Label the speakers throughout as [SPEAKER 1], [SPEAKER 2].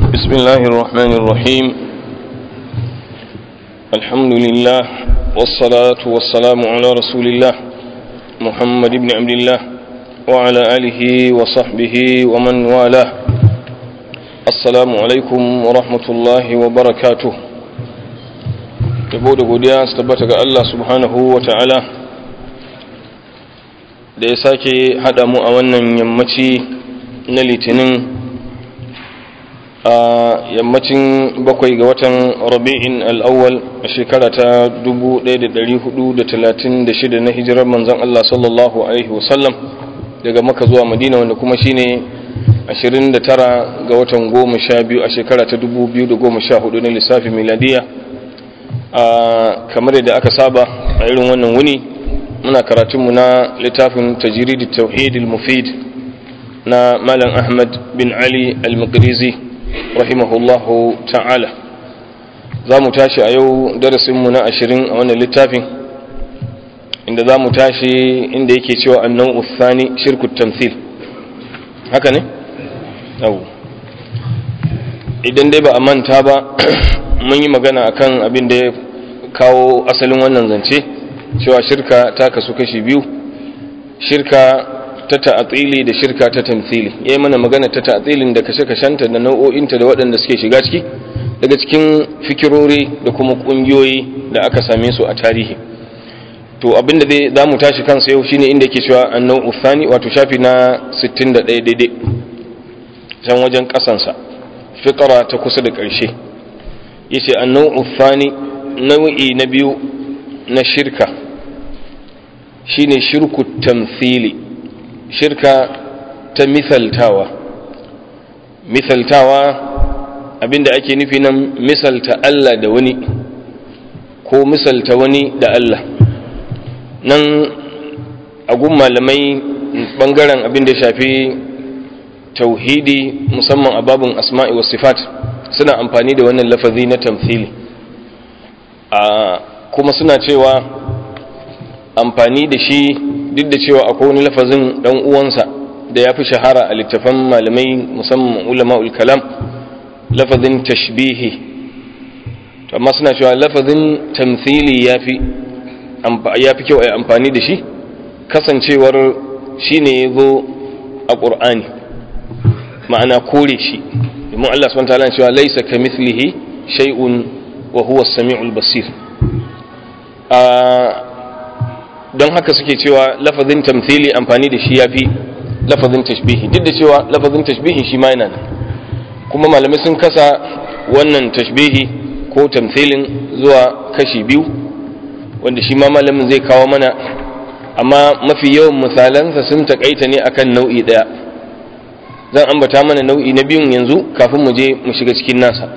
[SPEAKER 1] بسم الله الرحمن الرحيم الحمد لله والصلاة والسلام على رسول الله محمد بن عبد الله وعلى آله وصحبه ومن والاه السلام عليكم ورحمة الله وبركاته yabo da godiya su tabbata ga Allah subhanahu wa ta'ala da ya sake haɗa mu a wannan yammaci na litinin a yammacin bakwai ga watan rabi'in al'awwal a shekara ta 1436 na hijirar manzan Allah sallallahu Alaihi wasallam daga maka zuwa madina wanda kuma shine 29 ga watan goma sha biyu a shekara ta 2014 na lissafi miladiya a kamar yadda aka saba a irin wannan wuni muna karatunmu na littafin tajiridi tauhidil mufid na malam ahmad bin ali al-maqrizi rahimahullahu ta'ala za mu tashi a yau darasinmu na ashirin a wannan littafin inda za mu tashi inda yake cewa annan uthani shirkut tamthil haka ne? yau idan dai ba a manta ba mun yi magana akan abin da ya kawo asalin wannan zance cewa shirka ta kasu kashi biyu shirka ta ta'atili da shirka ta tamthili yayi mana magana ta ta'atilin da kashe-kashenta da nau'o'inta da waɗanda suke shiga ciki daga cikin fikirori da kuma ƙungiyoyi da aka same su a tarihi to abinda zai za mu tashi kansa yau shine inda yake cewa annau uthani wato shafi na 61 daidai can wajen kasansa fiqara ta kusa da ƙarshe yace annau uthani nau'i na biyu na shirka shine shirku tamthili shirka ta misaltawa misaltawa abinda ake nufi nan misalta Allah da wani ko misalta wani da Allah nan agun malamai bangaren abinda shafi tauhidi musamman a babin asma'i wa sifat suna amfani da wannan lafazi na tamthili a kuma suna cewa amfani da shi duk da cewa akwai wani lafazin dan uwansa da ya fi shahara a littafan malamai musamman ulama'ul kalam lafazin tashbihi amma suna cewa lafazin tamthili ya fi kyau a amfani da shi kasancewar shi ne ya zo a ƙur'ani ma'ana kore shi domin Allah subhanahu wa ta'ala cewa laisa ka mithlihi shay'un wa huwa as-sami'ul basir don haka suke cewa lafazin tamthili amfani da shi yafi lafazin tashbihi duk da cewa lafazin tashbihi shi ma yana nan kuma malamai sun kasa wannan tashbihi ko tamthilin zuwa kashi biyu wanda shi ma malamin zai kawo mana amma mafi yawan misalansa sun takaita ne akan nau'i daya zan ambata mana nau'i na biyun yanzu kafin mu je mu shiga cikin nasa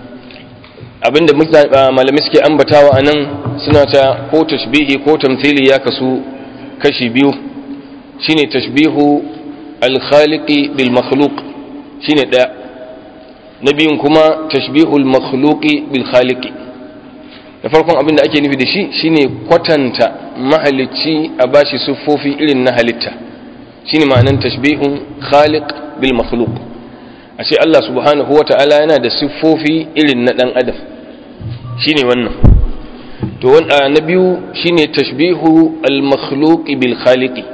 [SPEAKER 1] abinda malamai suke ambatawa a nan suna ta ko tashbihi ko tamthili ya kasu kashi biyu shine tashbihu al-khaliqi bil makhluq shine daya na biyun kuma tashbihu al-makhluqi bil khaliqi da farkon abinda ake nufi da shi shine kwatanta mahalicci a bashi siffofi irin na halitta shine ma'anan tashbihun khaliq bil makhluq ashe Allah subhanahu wata'ala yana da siffofi irin na dan adam shine wannan to wanda na biyu shine tashbihu al-makhluq bil khaliqi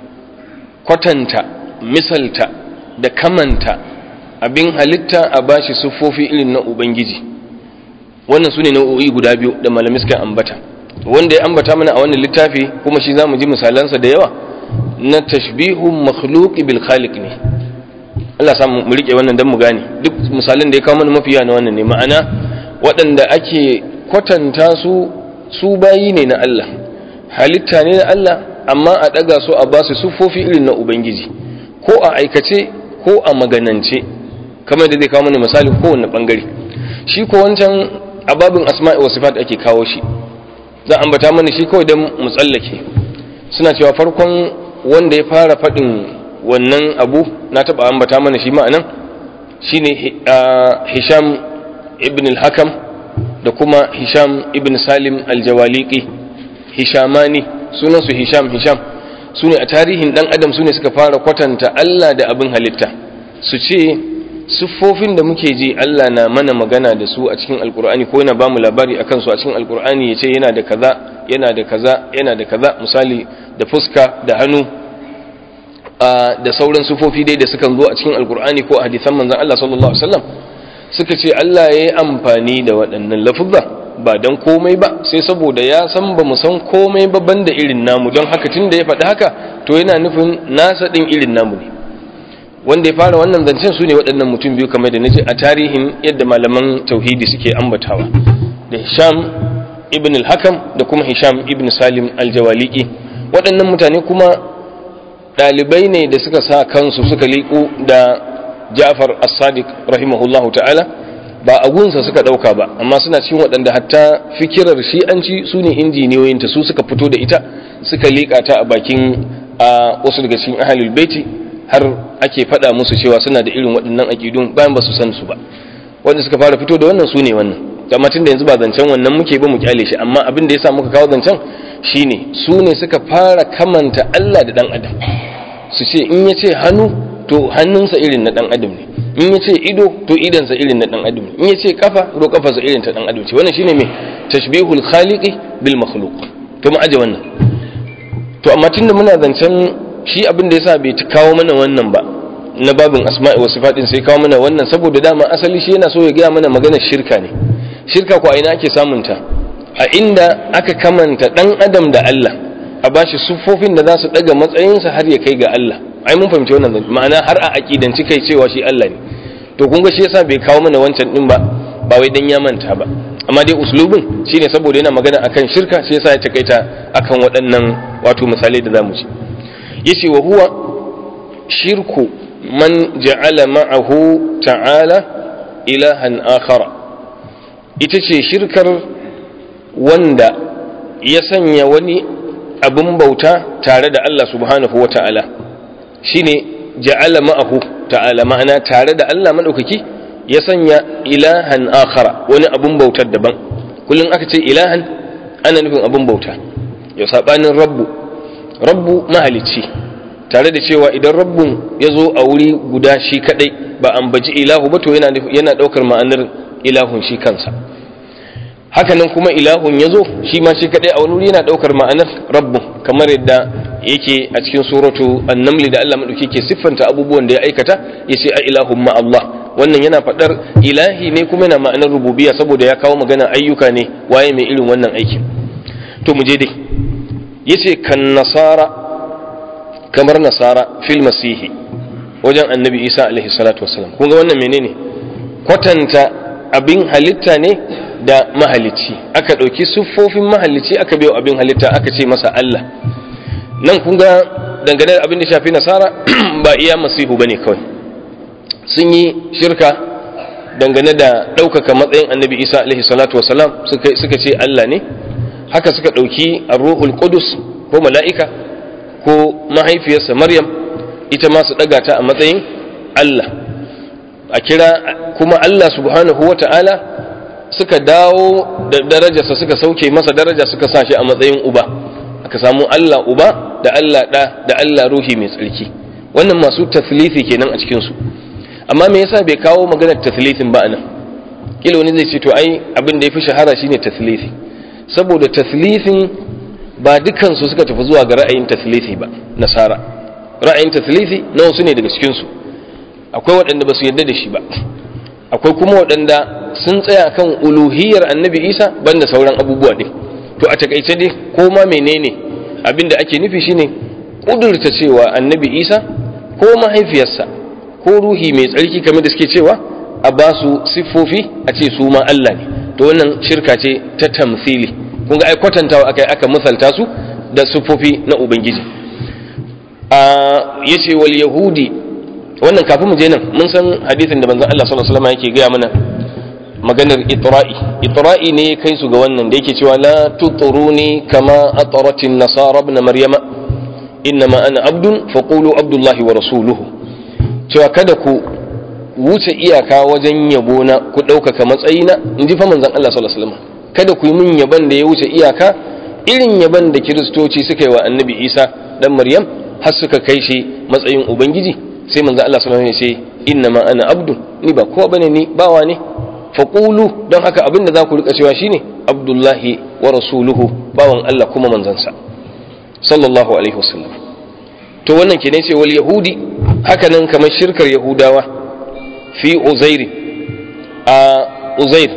[SPEAKER 1] kwatanta misalta da kamanta abin halitta a bashi siffofi irin na ubangiji wannan sune nau'o'i guda biyu da malamai suka ambata wanda ya ambata mana a wannan littafi kuma shi zamu ji misalansa da yawa na tashbihu makhluq bil khaliq ne Allah sa mu rike wannan dan mu gane duk misalan da ya kawo mana mafiya na wannan ne ma'ana waɗanda ake kwatanta su su bayi ne na Allah halitta ne na Allah amma a ɗaga su a ba su siffofi irin na Ubangiji ko a aikace ko a maganance kamar da zai kawo mana misali kowane ɓangare shi ko wancan ababin asma'i wa sifat ake kawo shi za a ambata mana shi kawai don mu tsallake suna cewa farkon wanda ya fara faɗin wannan abu na taɓa ambata mana shi ma'anan shine hisham ibn al-hakam da kuma hisham ibn salim al-jawaliki hishamani sunansu hisham hisham su ne a tarihin dan adam su ne suka fara kwatanta Allah da abin halitta su ce siffofin da muke ji Allah na mana magana da su a cikin alkur'ani ko yana bamu labari akan su a cikin alkur'ani ya ce yana da kaza yana da kaza yana da kaza misali da fuska da hannu da sauran siffofi dai da sukan zo a cikin alkur'ani ko a hadisan manzon Allah sallallahu alaihi wasallam suka ce Allah ya yi amfani da waɗannan lafuzza ba don komai ba sai saboda ya san ba mu san komai ba banda irin namu don haka tun da ya faɗi haka to yana nufin nasa ɗin irin namu ne wanda ya fara wannan zancen su ne waɗannan mutum biyu kamar da naji a tarihin yadda malaman tauhidi suke ambatawa da hisham ibn al-hakam da kuma hisham ibn salim al-jawaliki waɗannan mutane kuma ɗalibai ne da suka sa kansu suka liƙo da ja'far as-sadiq rahimahullahu ta'ala ba a gunsa suka ɗauka ba amma suna cikin waɗanda hatta fikirar shi'anci su ne injiniyoyinta su suka fito da ita suka liƙa ta a bakin wasu daga cikin ahalul baiti har ake faɗa musu cewa suna da irin waɗannan aƙidun bayan ba su san su ba wanda suka fara fito da wannan su ne wannan amma tun da yanzu ba zancen wannan muke ba mu kyale shi amma abin da ya sa muka kawo zancen shine su ne suka fara kamanta Allah da ɗan adam su ce in ya ce hannu to hannunsa irin na ɗan adam ne in ya ce ido to idansa irin na ɗan adam ne in ya ce kafa to kafarsa irin ta ɗan adam ce wannan shine mai tashbihul khaliqi bil makhluq to mu aje wannan to amma tunda muna zancen shi abin da yasa bai kawo mana wannan ba na babin asma'i wa sifatin sai kawo mana wannan saboda dama asali shi yana so ya gaya mana maganar shirka ne shirka ko a ina ake samun ta a inda aka kamanta dan adam da Allah a bashi siffofin da za su daga matsayinsa har ya kai ga Allah ai mun fahimci wannan zance ma'ana har a aqidanci kai cewa shi Allah ne to kun ga shi yasa bai kawo mana wancan din ba ba wai dan ya manta ba amma dai uslubin shine saboda yana magana akan shirka shi yasa ya takaita akan waɗannan wato misalai da zamu ci yace wa huwa shirku man ja'ala ma'ahu ta'ala ilahan akhara ita ce shirkar wanda ya sanya wani abin bauta tare da Allah subhanahu wa ta'ala shine ja'ala ma'ahu ta'ala ma'ana tare da Allah madaukaki ya sanya ilahan akhara wani abun bautar daban kullum aka ce ilahan ana nufin abun bauta ya sabanin rabbu rabbu mahalicci tare da cewa idan rabbun ya zo a wuri guda shi kadai ba an baji ilahu ba to yana yana daukar ma'anar ilahun shi kansa hakanan kuma ilahun ya zo shi ma shi kadai a wani wuri yana daukar ma'anar rabbun kamar yadda yake a cikin suratu an-naml da Allah madauki ke siffanta abubuwan da ya aikata yace a ilahun ma Allah wannan yana fadar ilahi ne kuma yana ma'anar rububiyya saboda ya kawo magana ayyuka ne waye mai irin wannan aikin to mu je dai yace kan nasara kamar nasara fil masihi wajen annabi isa alaihi salatu wassalam kun ga wannan menene kwatanta abin halitta ne da mahalicci aka ɗauki siffofin mahalicci aka biyo abin halitta aka ce masa Allah nan kun ga dangane da abin da shafi nasara ba iya masihu bane kawai sun yi shirka dangane da ɗaukaka matsayin annabi isa alaihi salatu wasalam suka ce Allah ne haka suka ɗauki ruhul qudus ko mala'ika ko mahaifiyarsa maryam ita ma su ɗaga ta a matsayin Allah a kira kuma Allah subhanahu wa ta'ala suka dawo da darajarsa suka sauke masa daraja suka sa shi a matsayin uba aka samu Allah uba da Allah ɗa da Allah ruhi mai tsarki wannan masu taslifi kenan a cikinsu amma me yasa bai kawo maganar taslifin ba anan kila wani zai ce to ai abin da ya fi shahara shine taslifi saboda taslifin ba dukansu suka tafi zuwa ga ra'ayin taslifi ba nasara ra'ayin taslifi na wasu ne daga cikinsu akwai waɗanda ba su yarda da shi ba akwai kuma waɗanda sun tsaya kan uluhiyar annabi isa banda sauran abubuwa ɗin to a takaice dai ko ma menene abin da ake nufi shine ƙudurta cewa annabi isa ko mahaifiyarsa ko ruhi mai tsarki kamar da suke cewa a ba su siffofi a ce su ma Allah ne to wannan shirka ce ta tamsili kun ga ai kwatantawa aka aka misalta su da siffofi na ubangiji a yace wal yahudi wannan kafin mu je nan mun san hadisin da manzon Allah sallallahu alaihi wasallam yake gaya mana maganar itra'i itra'i ne kai su ga wannan da yake cewa la tuturuni kama ataratin nasara ibn maryama innama ana abdun faqulu abdullahi wa rasuluhu cewa kada ku wuce iyaka wajen yabo na ku ɗaukaka matsayina in ji fa manzon Allah sallallahu alaihi wasallam kada ku yi min yaban da ya wuce iyaka irin yaban da kiristoci suka yi wa annabi Isa dan Maryam har suka kai shi matsayin ubangiji sai manzon Allah sallallahu alaihi wasallam ya ce inna ma ana abdu ni ba kowa bane ni bawa ne faqulu don haka abin da za ku rika cewa shine abdullahi wa rasuluhu bawan Allah kuma manzansa sallallahu alaihi wasallam to wannan kenan ce wal yahudi haka nan kamar shirkar yahudawa fi uzairi a uzair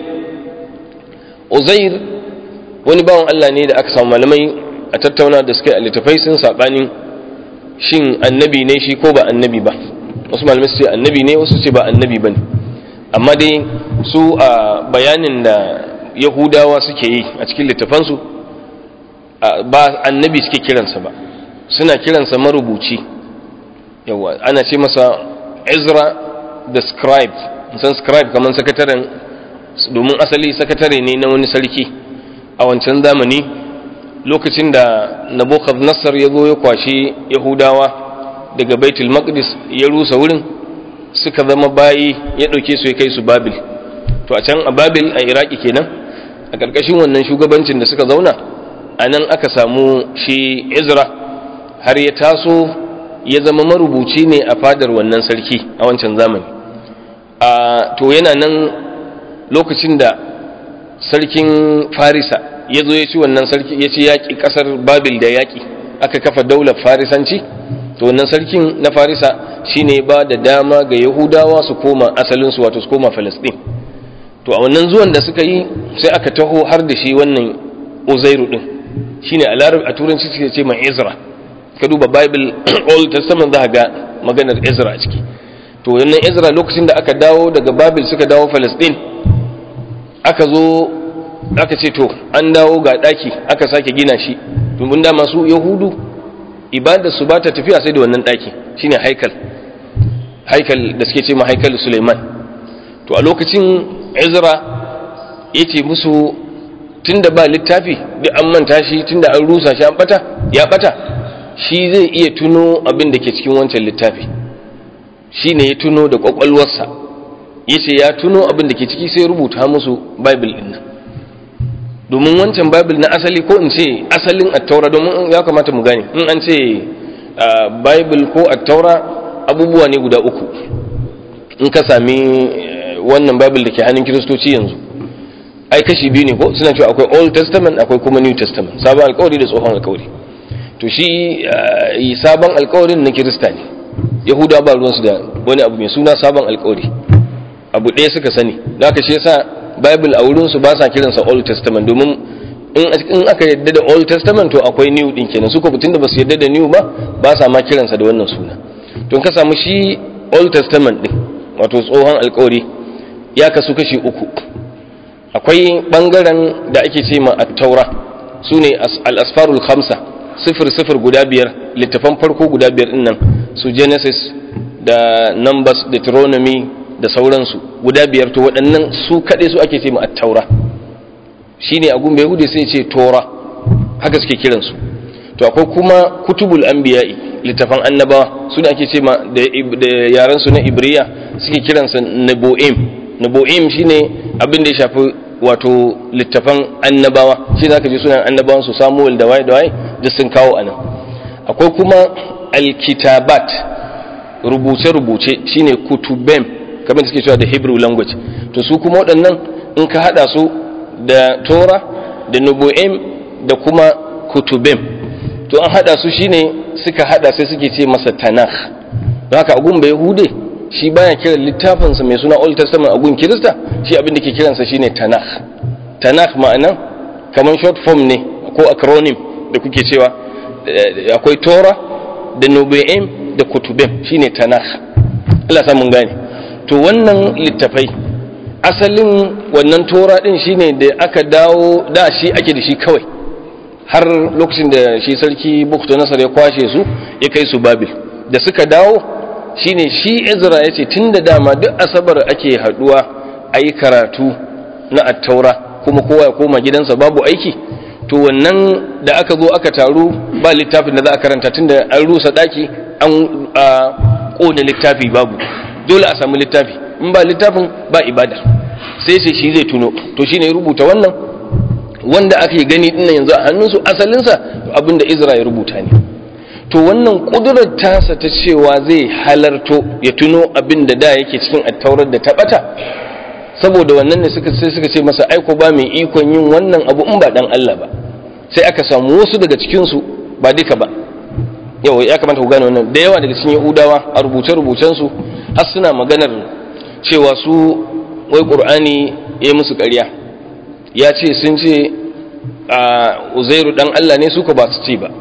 [SPEAKER 1] uzair wani bawan Allah ne da aka samu malamai a tattauna da suka yi a littafai sun saɓanin shin annabi ne shi ko ba annabi ba wasu malamai su ce annabi ne wasu ce ba annabi ba ne amma dai su a bayanin da yahudawa suke yi a cikin littafansu ba annabi suke kiransa ba suna kiransa marubuci yawa ana ce masa ezra da scribe san scribe kamar sakataren domin asali sakatare ne na wani sarki a wancan zamani lokacin da nassar ya zo ya kwashi yahudawa daga baitul maqdis ya rusa wurin suka zama bayi ya ɗauke su ya kai su babil to a can a babil a iraki kenan a ƙarƙashin wannan shugabancin da suka zauna a nan aka samu shi izra har ya taso ya zama marubuci ne a fadar wannan sarki a wancan zamani a to yana nan lokacin da sarkin farisa ya zo ya ci wannan sarki ya ci yaƙi ƙasar babil da yaƙi aka kafa daular farisanci to wannan sarkin na farisa shine ba da dama ga yahudawa su koma asalinsu wato su koma falasɗin to a wannan zuwan da suka yi sai aka taho har da shi wannan uzairu din shine a larab a turanci suke ce mai ezra ka duba bible old testament za ga maganar ezra a ciki to wannan ezra lokacin da aka dawo daga babil suka dawo falasɗin aka zo aka ce to an dawo ga ɗaki aka sake gina shi domin dama su yahudu ibadar su ba ta tafiya sai da wannan ɗaki shine haikal haikal da suke ce ma haikal suleiman to a lokacin ezra ya ce musu tunda ba littafi duk an manta shi tunda an rusa shi an bata ya bata shi zai iya tuno abin da ke cikin wancan littafi shi ne ya tuno da kwakwalwarsa ya ce ya tuno abin da ke ciki sai rubuta musu bible ɗin nan domin wancan bible na asali ko in ce asalin attaura domin ya kamata mu gane in an ce bible ko attaura abubuwa ne guda uku in ka sami wannan bible da ke hannun kiristoci yanzu ai kashi biyu ne ko suna cewa akwai old testament akwai kuma new testament sabon alkawari da tsohon alkawari to shi sabon alkawarin na kirista ne yahuda ba ruwansu da wani abu mai suna sabon alkawari abu ɗaya suka sani da aka shi yasa bible a wurinsu ba sa kiransa old testament domin in aka yadda da old testament to akwai new din kenan su ko da ba su yadda da new ba ba sa ma kiransa da wannan suna to ka samu shi old testament din wato tsohon alkawari ya kasu kashi uku akwai bangaren da ake ce ma at-taura su ne al-asfarul khamsa sifir sifir guda biyar littafan farko guda biyar din nan su genesis da numbers deuteronomy da sauransu guda biyar to waɗannan su kaɗai su ake ce ma at-taura shine a gumbe hude sai ce tora haka suke kiransu to akwai kuma kutubul anbiya'i littafan annabawa su da ake ce ma da yaran su na ibriya suke kiransa nabo'im nabo'im shine abin da ya shafi wato littafan annabawa shi zaka ji sunan annabawan su Samuel da waye da waye duk sun kawo anan akwai kuma alkitabat rubuce rubuce shine kutubem kamar suke cewa da Hebrew language to su kuma waɗannan in ka hada su da Tora da Nubu'im da kuma kutubem to an hada su shine suka hada sai suke ce masa Tanakh don haka agun bai hude shi baya kiran littafinsa mai suna Old Testament a gun Kirista shi abin da ke kiransa shine Tanakh Tanakh ma'ana kamar short form ne ko acronym da kuke cewa akwai Tora da Nubu'im da Kutubim shine Tanakh Allah sa mun gane to wannan littafai asalin wannan Tora din shine da aka dawo da shi ake da shi kawai har lokacin da shi sarki Bukto Nasar ya kwashe su ya kai su Babil da suka dawo shine shi Ezra ya ce tun da dama duk asabar ake haduwa a yi karatu na attaura kuma kowa ya koma gidansa babu aiki to wannan da aka zo aka taru ba littafin da za a karanta tun da an rusa daki an kone littafi babu dole a samu littafi in ba littafin ba ibada sai sai shi zai tuno to shine ya rubuta wannan wanda ake gani dinnan yanzu a hannunsu asalinsa abinda Ezra ya rubuta ne to wannan kudurar tasa ta cewa zai halarto ya tuno abin da da yake cikin attaurar da ta bata saboda wannan ne suka sai suka ce masa aiko ba mai ikon yin wannan abu in ba dan Allah ba sai aka samu wasu daga cikin su ba duka ba yau ya kamata ku gane wannan da yawa daga cikin Yahudawa a rubuce rubucen su har suna maganar cewa su wai Qur'ani ya musu ƙarya ya ce sun ce a Uzairu dan Allah ne suka ba su ce ba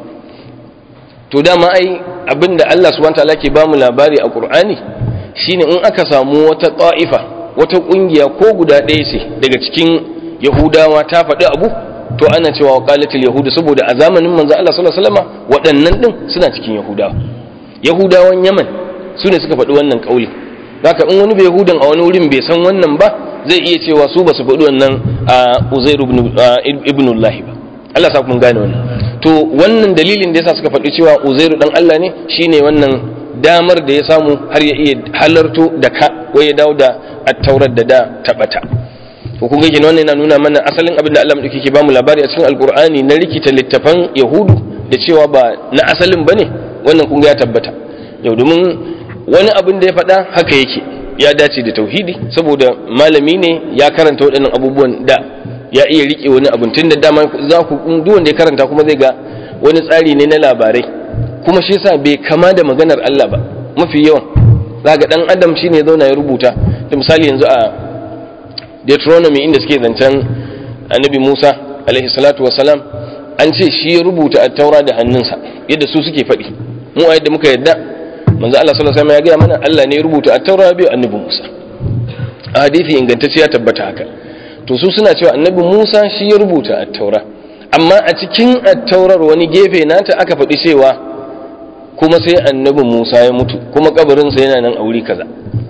[SPEAKER 1] to dama ai abinda Allah subhanahu wataala ke bamu labari a Qur'ani shine in aka samu wata ta'ifa wata kungiya ko guda ɗaya ce daga cikin Yahudawa ta faɗi abu to ana cewa qalatul yahudu saboda a zamanin manzo Allah sallallahu alaihi wasallam waɗannan din suna cikin Yahudawa Yahudawan Yaman su ne suka faɗi wannan kauli haka in wani bai Yahudan a wani wurin bai san wannan ba zai iya cewa su ba su faɗi wannan a Uzair ibn ibnullah ba Allah sa kun gane wannan to wannan dalilin da yasa suka faɗi cewa uzairu dan Allah ne shine wannan damar da ya samu har ya iya halarto da ka wai ya dawo da attaurar da da tabata to kun ga wannan yana nuna mana asalin abin da Allah madauki ke bamu labari a cikin alkur'ani na rikita littafan yahudu da cewa ba na asalin bane wannan kun ga ya tabbata yau domin wani abin da ya faɗa haka yake ya dace da tauhidi saboda malami ne ya karanta waɗannan abubuwan da ya iya rike wani abin tun da dama za ku duk wanda ya karanta kuma zai ga wani tsari ne na labarai kuma shi yasa bai kama da maganar Allah ba mafi yawan za ga dan adam shine ya zauna ya rubuta da misali yanzu a Deuteronomy inda suke zancen Annabi Musa alaihi salatu wassalam an ce shi ya rubuta at-taura da hannunsa yadda su suke faɗi mu a yadda muka yadda manzo Allah sallallahu alaihi wasallam ya ga mana Allah ne ya rubuta at-taura bi Annabi Musa a hadisi ingantacce ya tabbata haka to su suna cewa annabi Musa shi ya rubuta attaura amma a cikin attaurar wani gefe nata aka faɗi cewa kuma sai annabi Musa ya mutu kuma kabarinsa yana nan a wuri kaza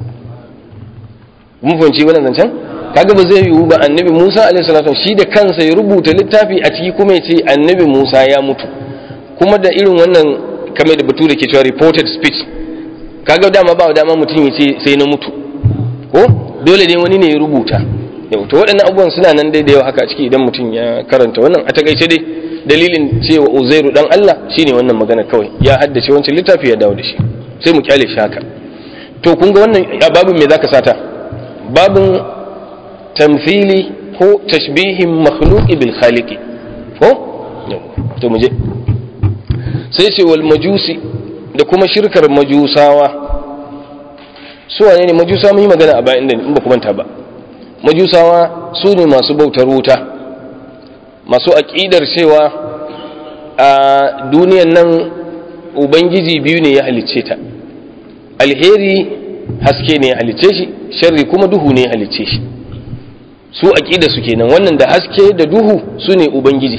[SPEAKER 1] mun fahimci wannan zancen kaga ba zai yiwu ba annabi Musa alaihi salatu shi da kansa ya rubuta littafi a ciki kuma ya ce annabi Musa ya mutu kuma da irin wannan kamar da bature ke cewa reported speech kaga dama ba dama mutum ya ce sai na mutu ko dole ne wani ne ya rubuta yau to waɗannan abubuwan suna nan dai da yau haka ciki idan mutum ya karanta wannan a takaice dai dalilin cewa uzairu dan Allah shine wannan magana kawai ya haddace wancan littafi ya dawo da shi sai mu kyale shi haka to kun ga wannan babin me zaka sata babin tamthili ko tashbihin makhluqi bil khaliqi ko to mu je sai ce wal majusi da kuma shirkar majusawa su wane ne majusa mun yi magana a bayan in ba ku manta ba majusawa su ne masu bautar wuta masu aƙidar cewa a duniyan nan ubangiji biyu ne ya halicce ta alheri haske ne ya halicce shi sharri kuma duhu ne ya halicce shi su aƙida su kenan wannan da haske da duhu su ne ubangiji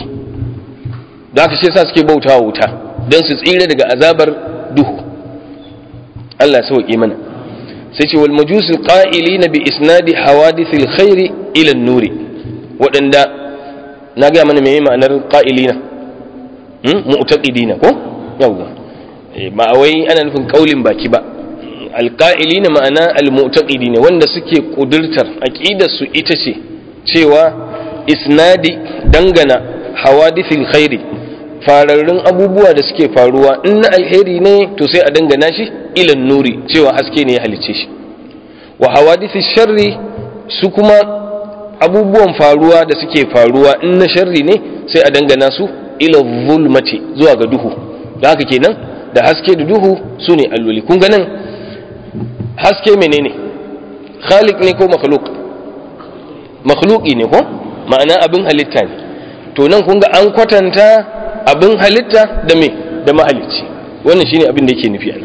[SPEAKER 1] da aka sa suke bautawa wuta don su tsira daga azabar duhu Allah ya sauƙi mana sai ce wal majusul qa'ilina bi isnadi hawadithil khairi ila nuri waɗanda na ga mana meye ma'anar qa'ilina hmm mu'taqidina ko yawwa ba wai ana nufin kaulin baki ba alqa'ilina ma'ana almu'taqidina wanda suke kudurtar aqidar su ita ce cewa isnadi dangana hawadithil khairi fararrun abubuwa da suke faruwa in na alheri ne to sai a dangana shi ilan nuri cewa haske ne ya halicce shi wa hawadisi sharri su kuma abubuwan faruwa da suke faruwa in na sharri ne sai a dangana su ila zulmati zuwa ga duhu da haka kenan da haske da duhu su ne alloli kun ganin haske menene khaliq ne ko makhluk makhluki ne ko ma'ana abin halitta ne to nan kun ga an kwatanta abin halitta da me da mahalicci wannan shine abin da yake nufi a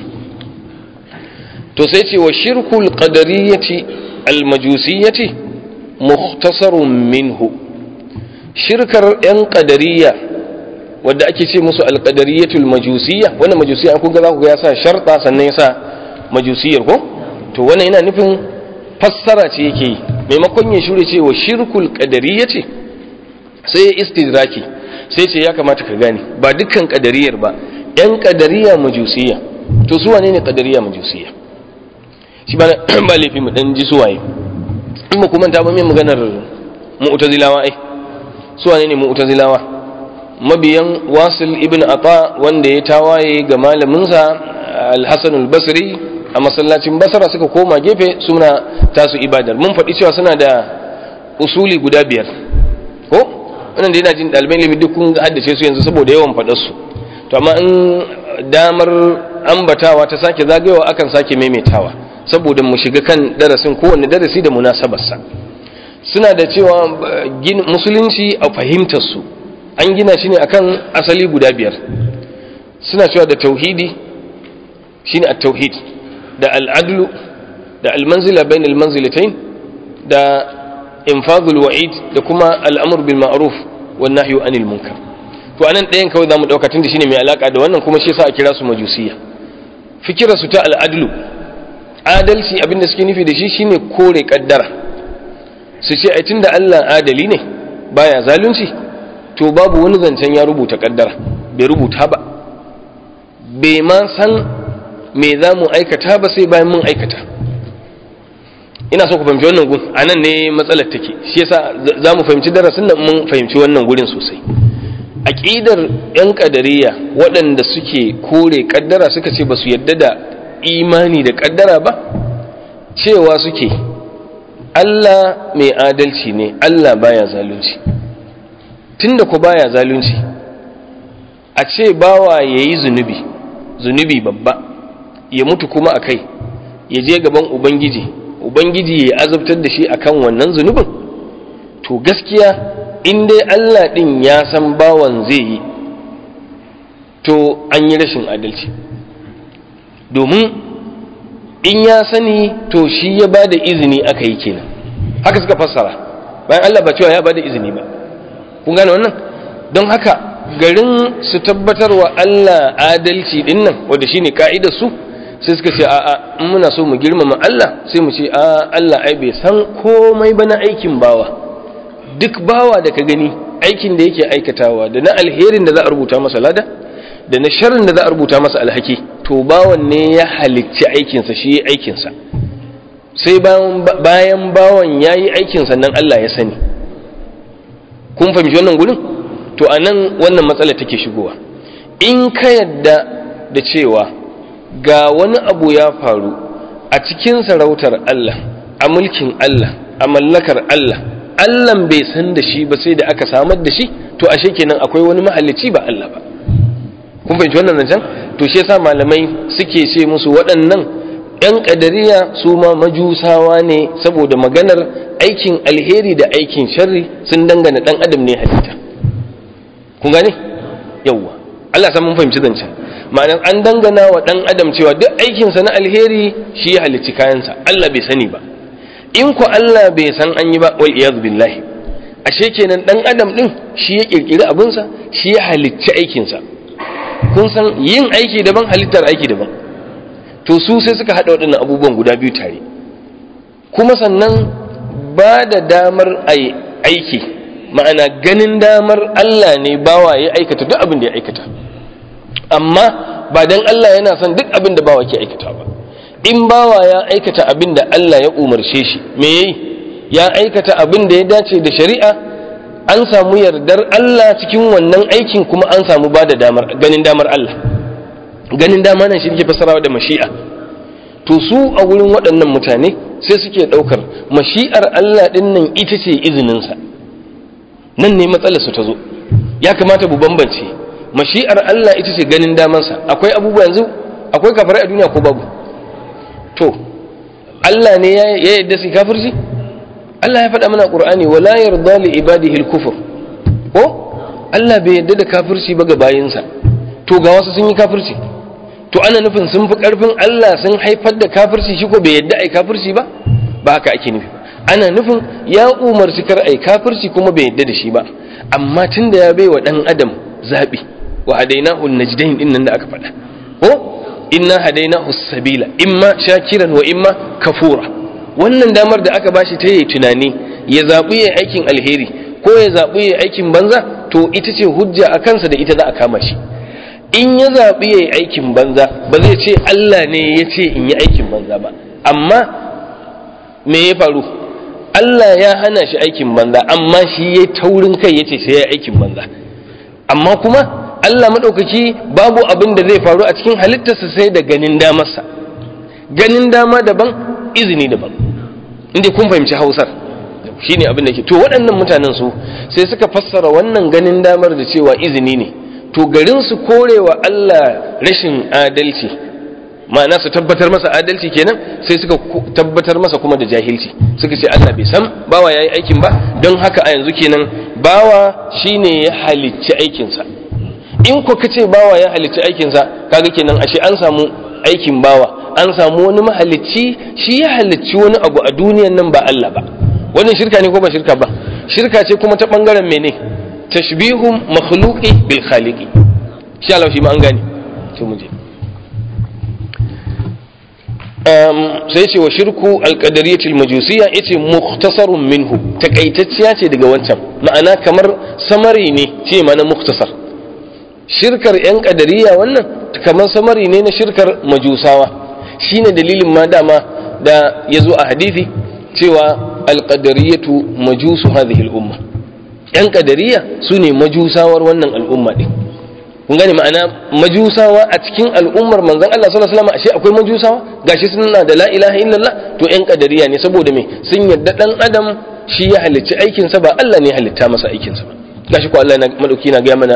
[SPEAKER 1] to sai ce wa shirkul qadariyyati almajusiyyati mukhtasarun minhu shirkar yan qadariyya wadda ake ce musu alqadariyyatul majusiyya wannan majusiyya kun ga za ku ga ya sa sharta sannan ya sa majusiyar ko to wannan yana nufin fassara ce yake yi maimakon ya shure ce wa shirkul qadariyyati sai ya istidraki sai ce ya kamata ka gane ba dukkan kadariyar ba yan kadariya majusiya to su wane ne kadariya majusiya shi ba ba laifi mu dan ji su waye in mu kuma ta ba mai maganar mu'tazilawa ai su wane ne mu'tazilawa mabiyan wasil ibn ata wanda ya tawaye ga malaminsa al-hasan al-basri a masallacin basra suka koma gefe suna tasu ibadar mun faɗi cewa suna da usuli guda biyar ko wannan da yana jin ɗalibai ilimi duk kun haddace su yanzu saboda yawan faɗar su to amma in damar ambatawa ta sake zagayowa akan sake maimaitawa saboda mu shiga kan darasin kowanne darasi da munasabarsa suna da cewa musulunci a fahimtar su an gina shi ne akan asali guda biyar suna cewa da tauhidi shine at-tauhid da al-adlu da al-manzila bain al-manzilatayn da infadul wa'id da kuma al-amr bil ma'ruf wan nahyu anil munkar to anan ɗayan kawai zamu dauka tunda shine mai alaka da wannan kuma shi yasa a kira su majusiya fikira su ta al-adlu adalci abinda suke nufi da shi shine kore kaddara su ce ai tunda Allah adali ne baya zalunci to babu wani zancen ya rubuta kaddara bai rubuta ba bai ma san me za mu aikata ba sai bayan mun aikata ina so ku fahimci wannan gun a nan ne matsalar take shi yasa za mu fahimci darasin nan mun fahimci wannan gurin sosai aƙidar 'yan ƙadariya waɗanda suke kore ƙaddara suka ce ba su yadda da imani da ƙaddara ba cewa suke Allah mai adalci ne Allah baya zalunci tunda ku baya zalunci a ce bawa ya yi zunubi zunubi babba ya mutu kuma a kai ya je gaban ubangiji ubangiji ya azabtar da shi akan wannan zunubin to gaskiya in dai Allah ɗin ya san bawan zai yi to an yi rashin adalci domin in ya sani to shi ya ba da izini aka yi kenan haka suka fassara bayan Allah ba cewa ya ba da izini ba kun gane wannan don haka garin su tabbatar wa Allah adalci din nan wanda shine ka'idar su sai suka ce a'a in muna so mu girmama Allah sai mu ce a Allah ai bai san komai ba na aikin bawa duk bawa da ka gani aikin da yake aikatawa da na alherin da za a rubuta masa lada da na sharrin da za a rubuta masa alhaki to bawan ne ya halicci aikinsa shi ya aikinsa sai bayan bawan ya yi aikinsa nan Allah ya sani kun fahimci wannan gurin to a nan wannan matsala take shigowa in ka yadda da cewa ga wani abu ya faru a cikin sarautar Allah a mulkin Allah a mallakar Allah Allahn bai san da shi ba sai da aka samar da shi to ashe kenan akwai wani mahalicci ba Allah ba kun fahimci wannan zancen to shi yasa malamai suke ce musu waɗannan ‘yan ƙadariya su ma majusawa ne saboda maganar aikin alheri da aikin sharri sun dangana ɗan adam ne halitta kun gane yawwa Allah san mun fahimci zancen ma'anar an dangana wa ɗan adam cewa duk aikinsa na alheri shi ya halicci kayansa Allah bai sani ba in ku Allah bai san an yi ba wal iyaz billahi ashe kenan ɗan adam ɗin shi ya ƙirƙiri abinsa shi ya halicci aikinsa kun san yin aiki daban halittar aiki daban to su sai suka haɗa waɗannan abubuwan guda biyu tare kuma sannan ba da damar aiki ma'ana ganin damar Allah ne bawa ya aikata duk abin da ya aikata amma ba dan Allah yana son duk abin da bawa ke aikata ba in bawa ya aikata abin da Allah ya umarce shi me yayi ya aikata abin da ya dace da shari'a an samu yardar Allah cikin wannan aikin kuma an samu ba da damar ganin damar Allah ganin dama nan shi ke fasarawa da mashi'a to su a wurin waɗannan mutane sai suke ɗaukar mashi'ar Allah ɗin nan ita ce izininsa nan ne matsalar su ta zo ya kamata mu bambance mashi'ar Allah ita ce ganin damansa akwai abubuwa yanzu akwai kafirai a duniya ko babu to Allah ne ya yadda su kafirci Allah ya faɗa mana Qur'ani wala yarda li ibadihi al-kufr ko Allah bai yadda da kafirci ba ga bayinsa to ga wasu sun yi kafirci to ana nufin sun fi karfin Allah sun haifar da kafirci shi ko bai yadda ai kafirci ba ba haka ake nufi ana nufin ya umarci kar ai kafirci kuma bai yadda da shi ba amma tunda ya bai wa dan adam zabi wa hadainahu najdain din nan da aka faɗa ko inna hadainahu sabila imma shakiran wa imma kafura wannan damar da aka bashi ta yi tunani ya zaɓi ya aikin alheri ko ya zaɓi ya aikin banza to ita ce hujja a kansa da ita za a kama shi in ya zaɓi ya yi aikin banza ba zai ce Allah ne ya ce in yi aikin banza ba amma me ya faru Allah ya hana shi aikin banza amma shi ya taurin kai ya ce sai ya yi aikin banza amma kuma Allah maɗaukaki babu abin da zai faru a cikin halittarsa sai da ganin damarsa ganin dama daban izini daban inda kun fahimci hausar shine abin da ke to waɗannan mutanen su sai suka fassara wannan ganin damar da cewa izini ne to garin su korewa Allah rashin adalci ma'ana su tabbatar masa adalci kenan sai suka tabbatar masa kuma da jahilci suka ce Allah bai san bawa yayi aikin ba don haka a yanzu kenan bawa shine ya halicci aikinsa in ko kace bawa ya halicci aikinsa kaga kenan ashe an samu aikin bawa an samu wani mahalicci shi ya halicci wani abu a duniyan nan ba Allah ba wannan shirka ne ko ba shirka ba shirka ce kuma ta bangaren mene tashbihum makhluqi bil khaliqi shi Allah shi ma an gane to mu je sai ce wa shirku alƙadariyatul majusiyya yace mukhtasarun minhu takaitacciya ce daga wancan ma'ana kamar samari ne ce mana mukhtasar shirkar yan ƙadariya wannan kamar samari ne na shirkar majusawa shine dalilin ma dama da ya zo a hadisi cewa alƙadariyatu majusu hadhihi al'umma yan ƙadariya su ne majusawar wannan al'umma din kun gane ma'ana majusawa a cikin al'ummar manzon Allah sallallahu alaihi wasallam ashe akwai majusawa gashi suna da la ilaha illallah to yan kadariya ne saboda me sun yadda dan adam shi ya halicci aikin sa ba Allah ne ya halitta masa aikin sa ba gashi ko Allah na madauki na ga mana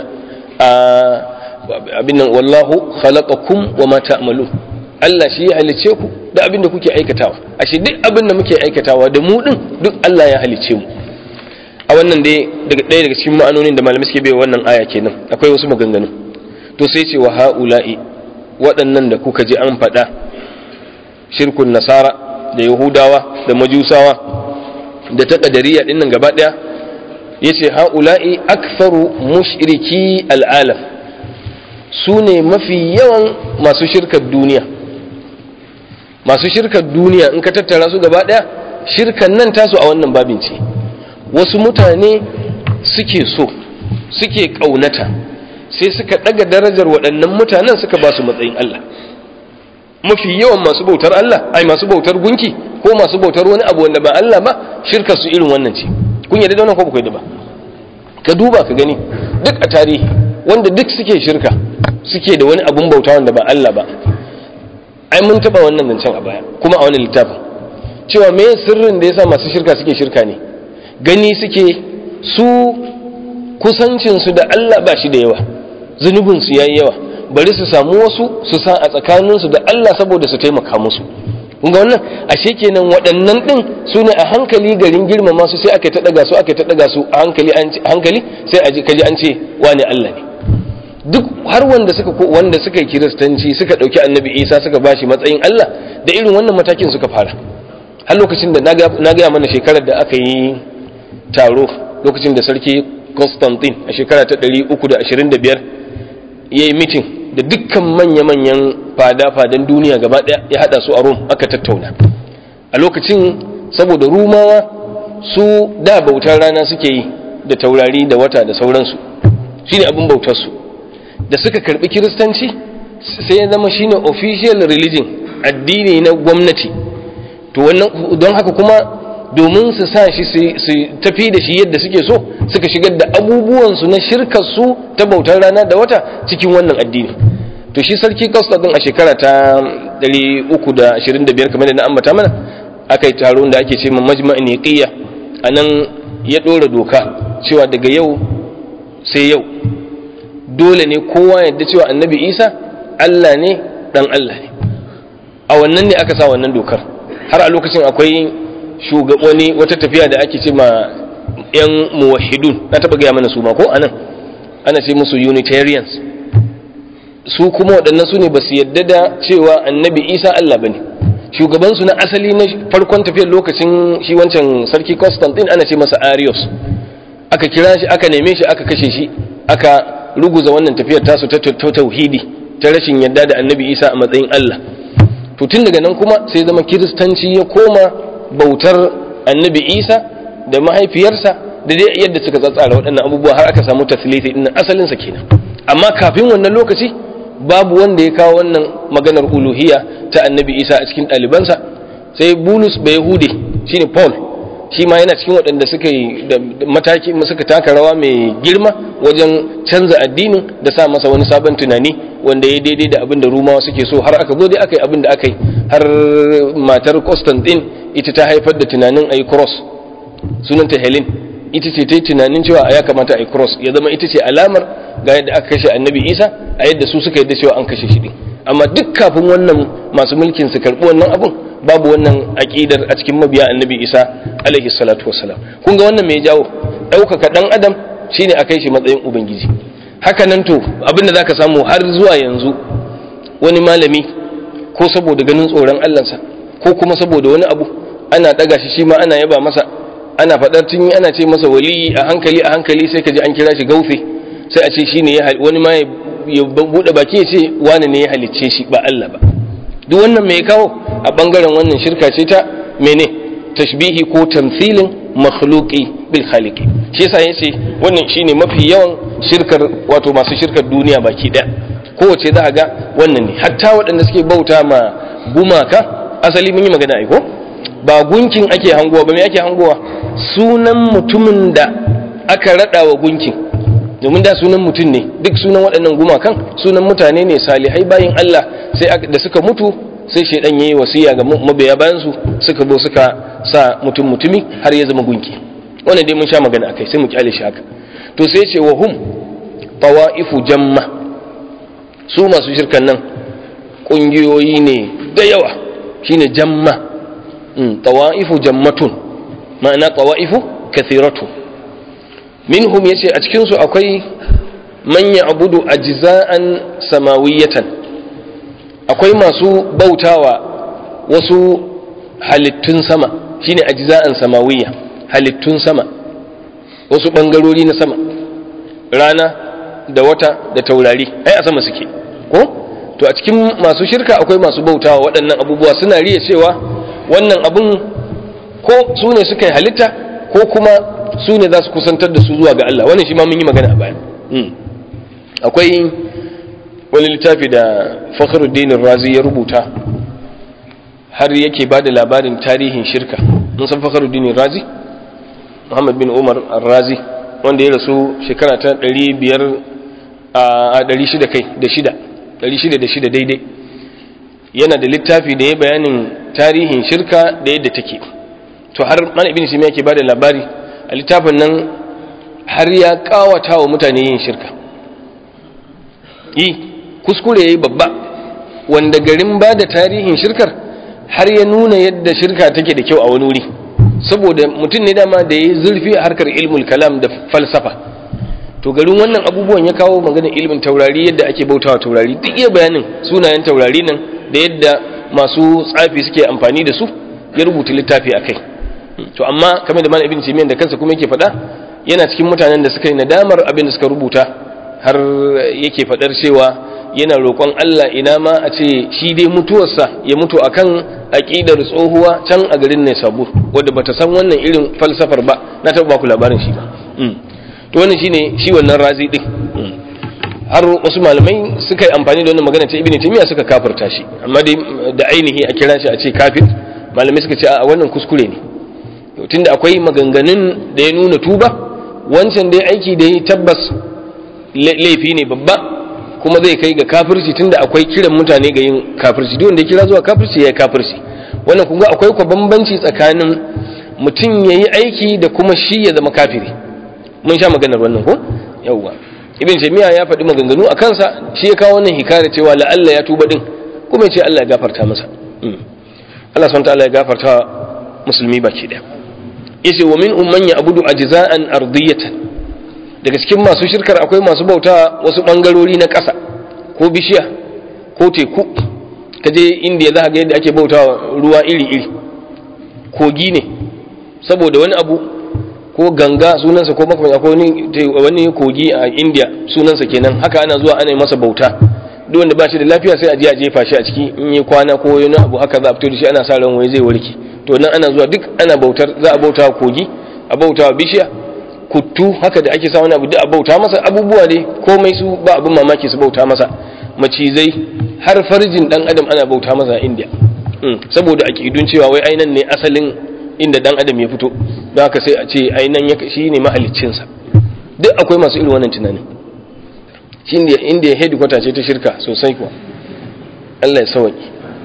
[SPEAKER 1] abin nan wallahu khalaqakum wa ma ta'malun Allah shi ya halicce ku da abin da kuke aikatawa ashe duk abin da muke aikatawa da mu din duk Allah ya halicce mu a wannan dai daga ɗaya daga cikin ma'anonin da malamai suke bai wannan aya kenan akwai wasu maganganu to sai ce wa ha'ula'i waɗannan da kuka ji an faɗa shirkun nasara da yahudawa da majusawa da ta ƙadariya ɗin nan gaba ɗaya ya ce ha'ula'i aktharu mushriki al'alam su ne mafi yawan masu shirkar duniya masu shirkar duniya in ka tattara su gaba ɗaya shirkan nan tasu a wannan babin ce wasu mutane suke so suke ƙaunata sai suka ɗaga darajar waɗannan mutanen suka ba su matsayin Allah mafi yawan masu bautar Allah ai masu bautar gunki ko masu bautar wani abu wanda ba Allah ba shirka su irin wannan ce kun yarda da wannan ko ba ba ka duba ka gani duk a tarihi wanda duk suke shirka suke da wani abun bauta wanda ba Allah ba ai mun taba wannan zancen a baya kuma a wannan littafin cewa me sirrin da yasa masu shirka suke shirka ne gani suke su kusancinsu da Allah ba shi da yawa zunubinsu ya yi yawa bari su samu wasu su sa a tsakaninsu da Allah saboda su taimaka musu ga wannan ashe kenan waɗannan ɗin su ne a hankali garin girmama su sai aka ta ɗaga su aka ta ɗaga su a hankali hankali sai a kaji an ce wani Allah ne duk har wanda suka wanda suka yi kiristanci suka ɗauki annabi isa suka bashi matsayin Allah da irin wannan matakin suka fara har lokacin da na gaya mana shekarar da aka yi taro lokacin da sarki Constantine a shekara ta 325 ya yi mitin da dukkan manya-manyan fada-fadan duniya gaba ɗaya ya haɗa su a Rome aka tattauna a lokacin saboda rumawa su da bautar rana suke yi da taurari da wata da sauransu shine abin bautarsu da suka karbi kiristanci sai ya zama shine official religion addini na gwamnati to wannan don haka kuma domin su sa shi su tafi da shi yadda suke so suka shigar da abubuwansu na shirkarsu ta bautar rana da wata cikin wannan addini to shi sarki din a shekara ta 325 kamar da na ambata mana aka yi taron da ake ce ma majma'in yaqiya a nan ya ɗora doka cewa daga yau sai yau dole ne kowa yadda cewa annabi isa allah ne dan allah ne a wannan ne aka sa wannan dokar har a lokacin akwai wani wata tafiya da ake ce ma yan muwahidun na taba gaya mana su ma ko anan ana ce musu unitarians su kuma waɗannan su ne ba su yadda da cewa annabi isa allah ba ne shugabansu na asali na farkon tafiyar lokacin shi wancan sarki constantine ana ce masa arius aka kira shi aka neme shi aka kashe shi aka ruguza wannan tafiyar tasu ta tauhidi ta rashin yadda da annabi isa a matsayin allah to tun daga nan kuma sai zama kiristanci ya koma bautar annabi isa da mahaifiyarsa da dai yadda suka tsatsara waɗannan abubuwa har aka samu taslifi din asalinsa kenan amma kafin wannan lokaci babu wanda ya kawo wannan maganar uluhiyya ta annabi isa a cikin ɗalibansa sai bulus bai hude shine paul shi ma yana cikin waɗanda suka yi da mataki suka taka rawa mai girma wajen canza addinin da sa masa wani sabon tunani wanda ya daidai da abin da rumawa suke so har aka zo dai aka yi abin da aka yi har matar Constantine ita ta haifar da tunanin a yi cross sunanta Helen ita ce ta yi tunanin cewa ya kamata a yi cross ya zama ita ce alamar ga yadda aka kashe annabi isa a yadda su suka yadda cewa an kashe shi din amma duk kafin wannan masu mulkin su karɓi wannan abun babu wannan aƙidar a cikin mabiya annabi isa alaihi salatu wassalam kun ga wannan mai jawo ɗaukaka ɗan adam shine a kai shi matsayin ubangiji haka nan to abin da zaka samu har zuwa yanzu wani malami ko saboda ganin tsoron allansa ko kuma saboda wani abu ana ɗaga shi shi ma ana yaba masa ana faɗar tun ana ce masa waliyi a hankali a hankali sai ka ji an kira shi gaufe sai a ce shi ne wani ma ya buɗe baki ya ce wani ne ya halicce shi ba Allah ba duk wannan mai kawo a ɓangaren wannan shirka ce ta mene tashbihi ko tamthilin makhluqi bil khaliqi shi yasa yace wannan shine mafi yawan shirkar wato masu shirkar duniya baki ɗaya kowace za a ga wannan ne hatta waɗanda suke bauta ma gumaka asali mun yi magana ai ko ba gunkin ake hangowa ba me ake hangowa sunan mutumin da aka rada wa gunkin domin da sunan mutum ne duk sunan waɗannan gumakan sunan mutane ne salihai bayin Allah sai da suka mutu sai shaidan yayi wasiya ga mabiya bayan su suka bo suka sa mutum mutumi har ya zama gunki wannan dai mun sha magana akai sai mu kyale shi haka to sai ce wa hum tawaifu jamma su masu shirkan nan kungiyoyi ne da yawa shine jamma tawa'ifu jammatun ma'ana tawa'ifu kathiratu minhum yace a cikin su akwai man ya'budu ajza'an samawiyatan akwai masu bautawa wasu halittun sama shine ajza'an samawiyya halittun sama wasu bangarori na sama rana da wata da taurari ai a sama suke ko to a cikin masu shirka akwai masu bautawa waɗannan abubuwa suna riya cewa wannan abun ko su ne suka yi halitta ko kuma su ne za su kusantar da su zuwa ga Allah wannan shi ma mun yi magana a baya akwai wani littafi da fakhruddin razi ya rubuta har yake ba da labarin tarihin shirka mun san fakhruddin razi muhammad bin umar razi wanda ya rasu shekara ta 500 a 600 kai da shida 606 daidai yana da littafi da ya bayanin tarihin shirka da yadda take to har mana ibn simi yake bada labari a littafin nan har ya kawata wa mutane yin shirka yi kuskure yayi babba wanda garin bada tarihin shirkar har ya nuna yadda shirka take da kyau a wani wuri saboda mutum ne dama da ya zurfi a harkar ilmul kalam da falsafa to garin wannan abubuwan ya kawo maganar ilmin taurari yadda ake bautawa taurari duk iya bayanin sunayen taurari nan da yadda masu tsafi suke amfani da su ya rubuta littafi a kai to amma kamar da mana ibn timiyan da kansa kuma yake faɗa yana cikin mutanen da suka yi nadamar abin da suka rubuta har yake faɗar cewa yana roƙon Allah ina ma a ce shi dai mutuwarsa ya mutu akan aƙidar tsohuwa can a garin ne sabur wadda bata san wannan irin falsafar ba na taɓa ku labarin shi ba to wannan shine shi wannan razi din har wasu malamai suka yi amfani da wannan magana ta ibn timiya suka kafirta shi amma dai da ainihi a kira shi a ce kafir malamai suka ce a wannan kuskure ne tunda akwai maganganun da ya nuna tuba wancan dai aiki da ya tabbas laifi ne babba kuma zai kai ga kafirci tunda akwai kiran mutane ga yin kafirci duk wanda ya kira zuwa kafirci ya yi kafirci wannan kun ga akwai kwa bambanci tsakanin mutum ya yi aiki da kuma shi ya zama kafiri mun sha maganar wannan ko yawwa ibn taymiya ya faɗi maganganu a kansa shi ya kawo wannan hikaya cewa la'alla ya tuba din kuma ya ce Allah ya gafarta masa Allah subhanahu ta'ala ya gafarta musulmi baki daya yace wa min umman ya abudu ajza'an ardiyatan daga cikin masu shirkar akwai masu bauta wasu bangarori na ƙasa ko bishiya ko teku kaje indiya za ka ga yadda ake bautawa ruwa iri-iri kogi ne saboda wani abu ko ganga sunansa ko makamai akwai wani kogi a india sunansa kenan haka ana zuwa ana yi masa bauta duk wanda ba shi da lafiya sai a je a jefa shi a ciki in yi kwana ko wani abu haka za a fito da shi ana sa ran wai zai warke to nan ana zuwa duk ana bautar za a bauta kogi a bauta bishiya kuttu haka da ake sa wani abu duk a bauta masa abubuwa dai komai su ba abin mamaki su bauta masa macizai har farjin dan adam ana bauta masa a india saboda aƙidun cewa wai ainan ne asalin inda dan adam ya fito don haka sai a ce ainihin shi ne mahaliccinsa duk akwai masu irin wannan tunanin shi inda ya hedikwata ce ta shirka sosai kuwa Allah ya sawaki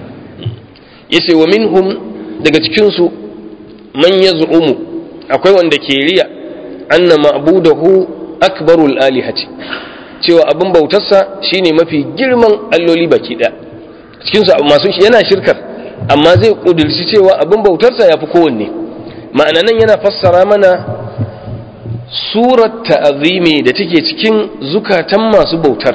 [SPEAKER 1] ya ce wa minhum daga cikinsu man ya zu'umu akwai wanda ke riya anna ma'budahu akbarul alihati cewa abin bautarsa shine mafi girman alloli baki ɗaya cikinsu masu yana shirkar amma zai ƙudurci cewa abin bautarsa ya fi kowanne ma'ana nan yana fassara mana surar ta'azimi da take cikin zukatan masu bautar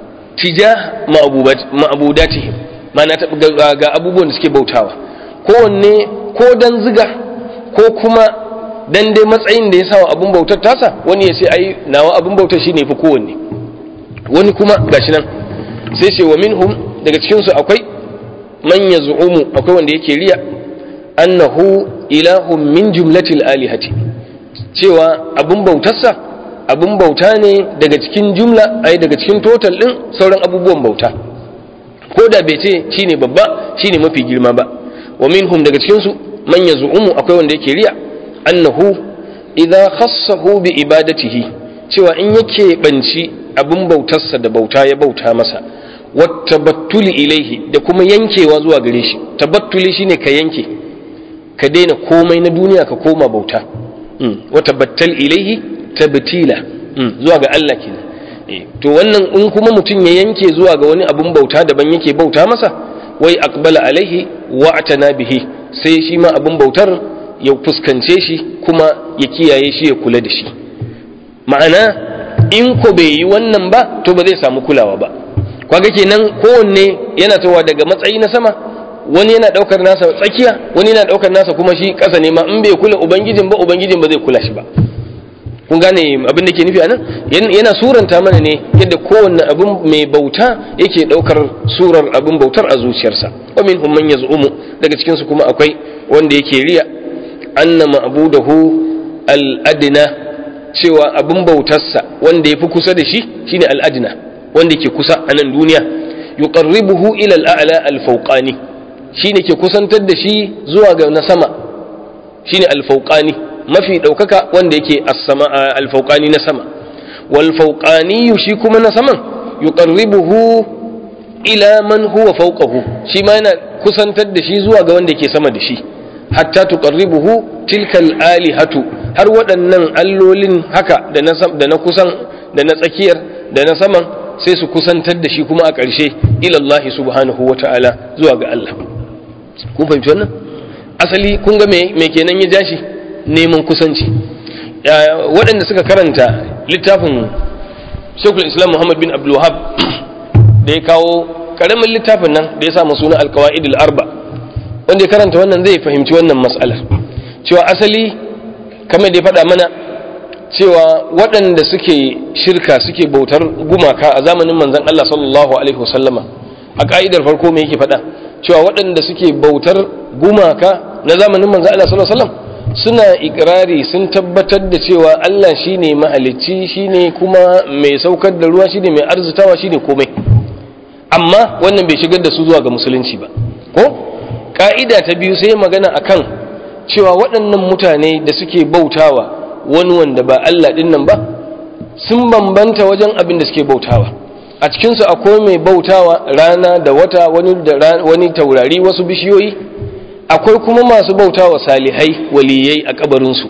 [SPEAKER 1] tija ma'abudatihim ma'ana ga abubuwan da suke bautawa kowanne ko dan ziga ko kuma dan dai matsayin da ya sawa abin bautar tasa wani ya ce ai nawa abin bautar shine fi kowanne wani kuma gashi nan sai ce wa minhum daga cikin su akwai man yaz'umu akwai wanda yake riya annahu ilahun min jumlatil alihati cewa abin bautarsa abin bauta ne daga cikin jumla ai daga cikin total din sauran abubuwan bauta ko da bai ce shine babba shine mafi girma ba wa minhum daga cikin su man yaz'umu akwai wanda yake riya annahu idza khassahu bi ibadatihi cewa in yake banci abin bautarsa da bauta ya bauta masa wattabattuli ilaihi da kuma yankewa zuwa gare shi tabattuli shine ka yanke ka daina komai na duniya ka koma bauta watabattal ilaihi tabtila zuwa ga Allah kenan to wannan in kuma mutum ya yanke zuwa ga wani abun bauta daban yake bauta masa wai aqbala alaihi wa atana bihi sai shi ma abun bautar ya fuskance shi kuma ya kiyaye shi ya kula da shi ma'ana in ko bai yi wannan ba to ba zai samu kulawa ba kwaga kenan kowanne yana tawa daga matsayi na sama wani yana daukar nasa tsakiya wani yana daukar nasa kuma shi kasa ne ma in bai kula ubangijin ba ubangijin ba zai kula shi ba kun gane abin da ke nufi anan yana suranta mana ne yadda kowanne abin mai bauta yake daukar surar abin bautar a zuciyarsa wa minhum man yaz'umu daga cikin su kuma akwai wanda yake riya anna ma'budahu al-adna cewa abin bautarsa wanda yafi kusa da shi shine al-adna wanda ke kusa a nan duniya yuqarribuhu ila al-a'la al-fawqani shine ke kusantar da shi zuwa ga na sama shine al-fawqani mafi daukaka wanda yake as-sama al-fawqani na sama wal fawqani shi kuma na saman yuqarribuhu ila man huwa fawqahu shi ma yana kusantar da shi zuwa ga wanda yake sama da shi hatta tuqarribuhu tilka al-alihatu har waɗannan allolin haka da na da na kusan da na tsakiyar da na saman sai su kusantar da shi kuma a ƙarshe ilallahi subhanahu wa ta'ala zuwa ga Allah kun fahimci wannan asali kun ga me kenan ya jashi neman kusanci waɗanda suka karanta littafin shekul islam muhammad bin abdulwahab da ya kawo ƙaramin littafin nan da ya sa suna alkawa'id arba wanda ya karanta wannan zai fahimci wannan matsalar cewa asali kamar da ya faɗa mana cewa waɗanda suke shirka suke bautar gumaka a zamanin manzan Allah sallallahu Alaihi wasallama a ƙa'idar farko mai yake faɗa cewa waɗanda suke bautar gumaka na zamanin manzan Allah sallallahu Alaihi wasallam suna ikirari sun tabbatar da cewa Allah shine mahalicci shine kuma mai saukar da ruwa shine mai arzitawa shine komai amma wannan bai shigar da su zuwa ga musulunci ba ko ƙa'ida ta biyu sai magana akan cewa waɗannan mutane da suke bautawa wani wanda ba Allah ɗin nan ba sun bambanta wajen abin da suke bautawa a cikinsu akwai mai bautawa rana da wata wani, da wani taurari wasu bishiyoyi akwai kuma masu bautawa salihai waliyai a kabarinsu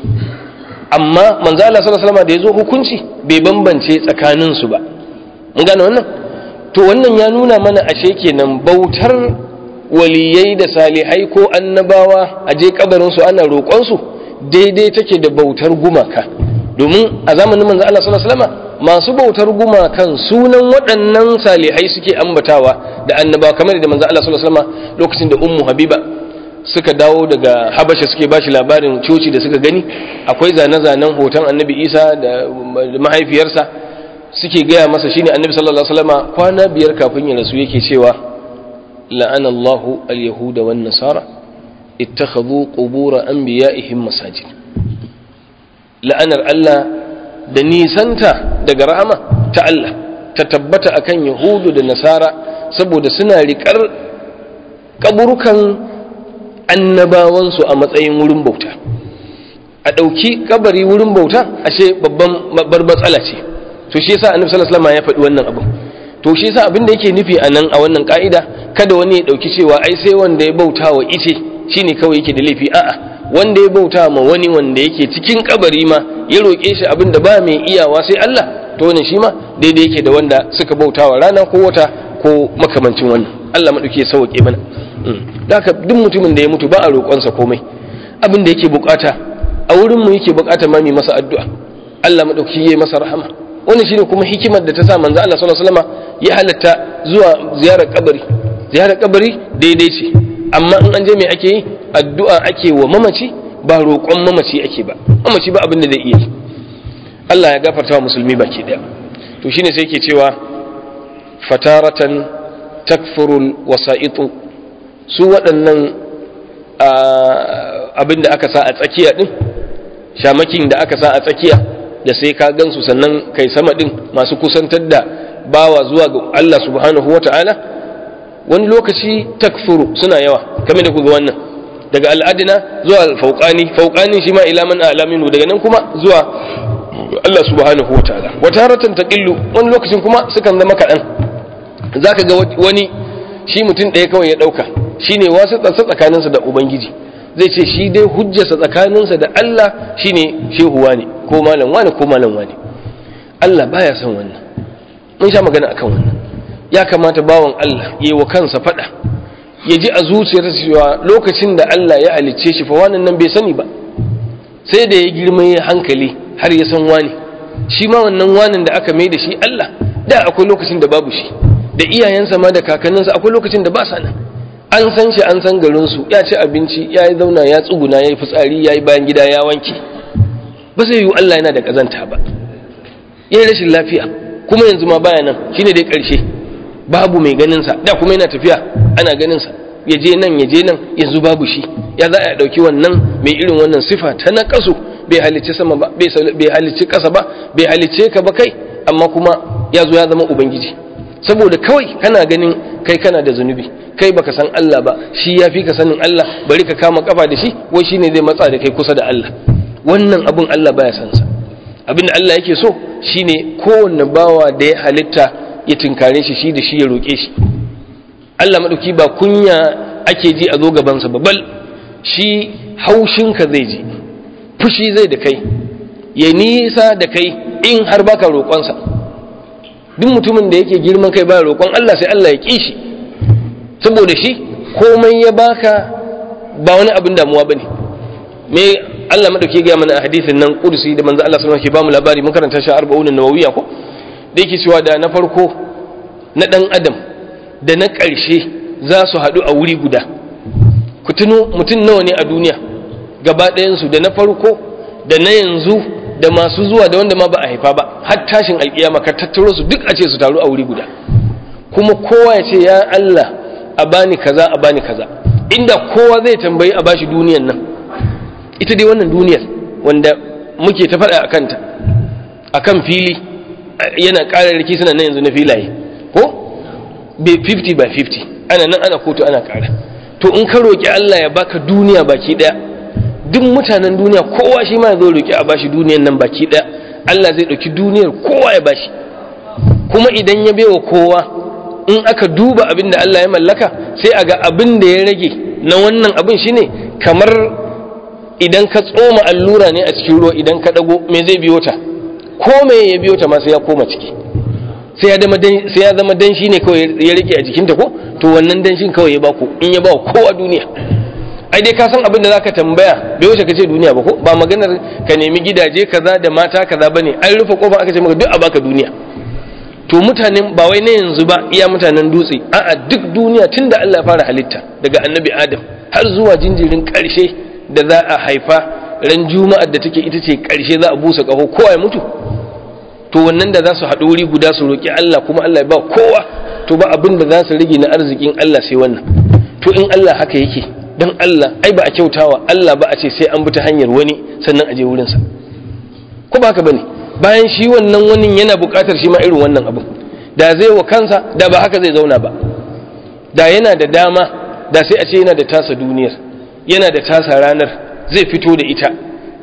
[SPEAKER 1] amma manzo Allah sallallahu alaihi wasallam da yazo hukunci bai bambance tsakaninsu ba mun gane wannan to wannan ya nuna mana ashe kenan bautar waliyai da salihai ko annabawa a je kabarinsu ana roƙonsu daidai take da bautar gumaka domin a zamanin manzo Allah sallallahu alaihi wasallam masu bautar gumakan sunan waɗannan salihai suke ambatawa da annabawa kamar da manzo Allah sallallahu alaihi wasallam lokacin da ummu habiba suka dawo daga habasha suke bashi labarin coci da suka gani akwai zane-zanen hoton annabi isa da mahaifiyarsa suke gaya masa shine annabi sallallahu alaihi wasallam kwana biyar kafin ya rasu yake cewa la'ana Allahu al-yahuda wan nasara ittakhadhu qubur anbiya'ihim masajid la'anar Allah da nisanta daga rahama ta Allah ta tabbata akan yahudu da nasara saboda suna riƙar kaburukan annabawansu a matsayin wurin bauta a ɗauki kabari wurin bauta ashe babban babbar matsala ce to shi yasa annabi sallallahu alaihi wasallam ya faɗi wannan abu to shi yasa abin da yake nufi a nan a wannan ka'ida kada wani ya ɗauki cewa ai sai wanda ya bauta wa ice shine kawai yake da laifi a'a wanda ya bauta ma wani wanda yake cikin kabari ma ya roƙe shi abin da ba mai iyawa sai Allah to wannan shi ma daidai yake da wanda suka bauta wa rana ko wata ko makamancin wannan Allah madauki ya sauke mana da haka duk mutumin da ya mutu ba a roƙonsa komai abin da yake bukata a wurin mu yake bukata ma mai masa addu'a Allah madauki ya masa rahama wannan shine kuma hikimar da ta sa manzo Allah sallallahu alaihi wasallam ya halatta zuwa ziyarar kabari ziyarar kabari daidai ce amma in an je me ake yi addu'a ake wa mamaci ba roƙon mamaci ake ba mamaci ba abin da zai iya Allah ya gafarta wa musulmi baki daya to shine sai yake cewa fataratan takfurul wasa'itu su waɗannan abin da aka sa a tsakiya din shamakin da aka sa a tsakiya da sai ka gansu sannan kai sama din masu kusantar da bawa zuwa ga Allah subhanahu wata'ala wani lokaci takfuru suna yawa kamar da kuga wannan daga al'adina zuwa fauqani fauqani shi ma ila man alaminu daga nan kuma zuwa Allah subhanahu wataala wata haratan taqillu wani lokacin kuma sukan zama kaɗan zaka ga wani shi mutum ɗaya kawai ya ɗauka shine wasu tsatsa tsakaninsa da ubangiji zai ce shi dai hujjarsa tsakaninsa da Allah shine shehuwa ne ko malam wani ko malam wani Allah baya son wannan mun sha magana akan wannan ya kamata bawan Allah ya yi wa kansa faɗa ya ji a zuciyarsa cewa lokacin da Allah ya halicce shi fa wannan nan bai sani ba sai da ya girma ya hankali har ya san wani shi ma wannan wanin da aka mai da shi Allah da akwai lokacin da babu shi da iyayensa ma da kakanninsa akwai lokacin da ba sa nan an san shi an san garinsu ya ci abinci ya yi zauna ya tsuguna ya yi fitsari ya yi bayan gida ya wanke ba zai yiwu Allah yana da ƙazanta ba ya yi rashin lafiya kuma yanzu ma baya nan shine dai ƙarshe babu mai ganinsa da kuma yana tafiya ana ganinsa ya je nan ya je nan yanzu babu shi ya za a ɗauki wannan mai irin wannan sifa ta na ƙasu bai halicci sama ba bai halicci ƙasa ba bai halicce ka ba kai amma kuma ya zo ya zama ubangiji saboda kawai kana ganin kai kana da zunubi kai baka san Allah ba shi ya fi ka sanin Allah bari ka kama kafa da shi wai shine zai matsa da kai kusa da Allah wannan abun Allah baya san sa abin da Allah yake so shine kowanne bawa da ya halitta ya tinkare shi shi da shi ya roƙe shi Allah maɗauki ba kunya ake ji a zo gabansa ba bal shi haushinka zai ji fushi zai da kai ya nisa da kai in har baka roƙonsa duk mutumin da yake girman kai ba roƙon Allah sai Allah ya ƙi shi saboda shi komai ya baka ba wani abin damuwa bane me Allah madauke ga mana a hadisin nan kursi da manzo Allah sallallahu alaihi wasallam ke ba mu labari mun karanta shi 40 nawawiya ko da yake cewa da na farko na ɗan adam da na ƙarshe za su haɗu a wuri guda ku tuno mutum nawa ne a duniya gaba ɗayansu da na farko da na yanzu da masu zuwa da wanda ma ba a haifa ba har tashin alƙiyama ka tattaro su duk a ce su taru a wuri guda kuma kowa ya ce ya Allah a bani kaza a bani kaza inda kowa zai tambayi a bashi duniyan nan ita dai wannan duniyar wanda muke ta faɗa a kanta a kan fili yana ƙara riki suna nan yanzu na filaye ko 50 by 50 ana nan ana kotu ana ƙara to in ka roƙi Allah ya baka duniya baki ɗaya duk mutanen duniya kowa shi ma ya zo roƙi a bashi duniyan nan baki ɗaya Allah zai ɗauki duniyar kowa ya bashi kuma idan ya bewa kowa in aka duba abin da Allah ya mallaka sai a ga abin da ya rage na wannan abin shine kamar idan ka tsoma allura ne a cikin ruwa idan ka ɗago me zai biyo ta ko me ya biyo ta ma sai ya koma ciki sai ya zama danshi ne kawai ya rike a jikinta ko to wannan danshin kawai ya baku in ya ba kowa duniya ai dai ka san abin da zaka tambaya bai wuce ka ce duniya ba ko ba maganar ka nemi gidaje kaza da mata kaza bane an rufe kofa aka ce maka duk a baka duniya to mutanen ba wai na yanzu ba iya mutanen dutse a'a duk duniya tunda Allah ya fara halitta daga annabi Adam har zuwa jinjirin karshe da za a haifa ran juma'ar da take ita ce karshe za a busa kaho kowa ya mutu to wannan da za su haɗu wuri guda su roƙi Allah kuma Allah ya ba kowa to ba abin da za su rage na arzikin Allah sai wannan to in Allah haka yake don Allah ai ba a kyautawa Allah ba a ce sai an bi ta hanyar wani sannan a je wurinsa ko ba haka bane bayan shi wannan wani yana buƙatar shi ma irin wannan abin da zai wa kansa da ba haka zai zauna ba da yana da dama da sai a ce yana da tasa duniyar yana da tasa ranar zai fito da ita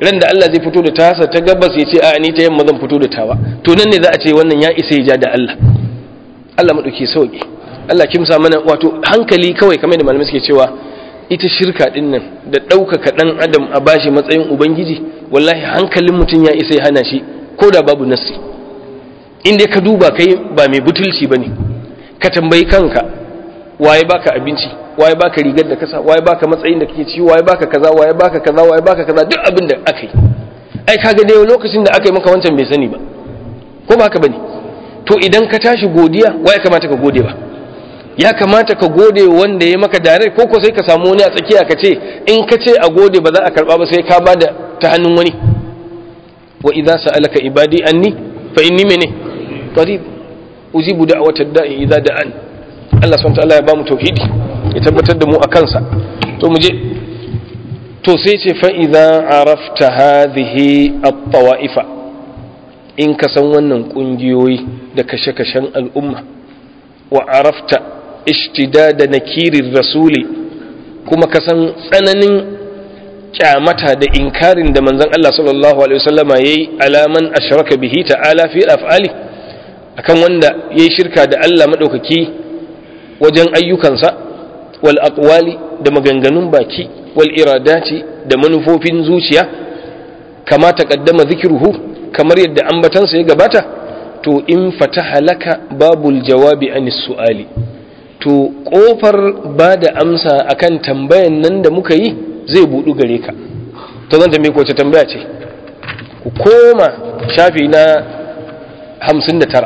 [SPEAKER 1] ran da Allah zai fito da tasa ta gabas ya ce a ni ta yamma zan fito da tawa to nan ne za a ce wannan ya isa ya ja da Allah Allah madauke sauki Allah kimsa mana wato hankali kawai kamar da malamai suke cewa ita shirka din nan da ɗaukaka ɗan adam a bashi matsayin ubangiji wallahi hankalin mutum ya isa ya hana shi ko da babu nassi in dai ka duba kai ba mai butulci bane ka tambayi kanka waye baka abinci waye baka rigar da kasa waye baka matsayin da kake ci waye baka kaza waye baka kaza waye baka kaza duk abin da aka yi ai kaga dai lokacin da aka yi maka wancan bai sani ba ko ba haka bane to idan ka tashi godiya waye kamata ka gode ba ya kamata ka gode wanda ya maka dare ko ko sai ka samu wani a tsakiya ka ce in ka ce a gode ba za a karba ba sai ka bada ta hannun wani wa idza sa'alaka ibadi anni fa inni mene qarib ujibu da'watad da'i idza da'an Allah subhanahu wa ta'ala ya bamu tauhidi ya tabbatar da mu a kansa to mu je to sai ce fa idza arafta hadhihi at-tawa'ifa in ka san wannan kungiyoyi da kashe-kashen al'umma wa arafta ishtidada nakirir rasuli kuma ka san tsananin kyamata da inkarin da manzon Allah sallallahu alaihi wasallama yayi alaman ashraka bihi ta'ala fi af'ali akan wanda yayi shirka da Allah madaukaki wajen ayyukansa wal aqwali da maganganun baki wal iradati da manufofin zuciya kama taqaddama zikruhu kamar yadda ambatansa ya gabata to in fataha laka babul jawabi anis su'ali to kofar ba da amsa akan tambayan nan da muka yi zai budu gare ka to zan tambaye ko ta tambaya ce ku koma shafi na 59